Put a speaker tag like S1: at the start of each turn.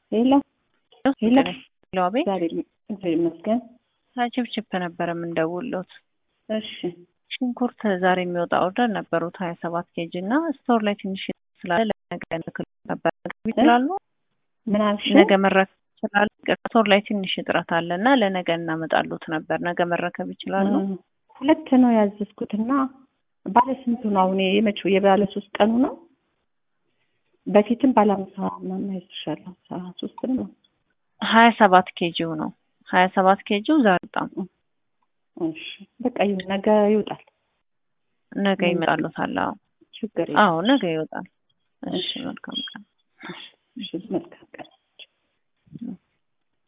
S1: ሄሎ ሄሎ
S2: ሄሎ፣ አቤት።
S1: እግዚአብሔር እግዚአብሔር ይመስገን።
S2: ችፕችፕ ነበር የምንደውልዎት።
S1: እሺ
S2: ሽንኩርት ዛሬ የሚወጣ ኦርደር ነበሩት ሀያ ሰባት ኬጂ እና ስቶር ላይ ትንሽ ስላለ ለነገ ልክል ነበር ይችላሉ።
S1: ምን አልሽ?
S2: ነገ መረከብ ይችላሉ። ስቶር ላይ ትንሽ እጥረት አለ እና ለነገ እናመጣሉት ነበር። ነገ መረከብ ይችላሉ።
S1: እ ሁለት ነው ያዘዝኩትና ባለ ስንቱ ነው አሁን? የመቼው የባለ ሶስት ቀኑ ነው? በፊትም ባለ አምሳ ምናምን አይዝሻለሁ አስራ ሶስት ነው።
S2: ሀያ ሰባት ኬጂው ነው ሀያ ሰባት ኬጂው ዛሬ በጣም
S1: እሺ በቃ ይሁን፣ ነገ ይወጣል።
S2: ነገ ይመጣሉታል። አዎ
S1: ችግር
S2: አዎ ነገ ይወጣል። እሺ መልካም ቀን።
S1: እሺ መልካም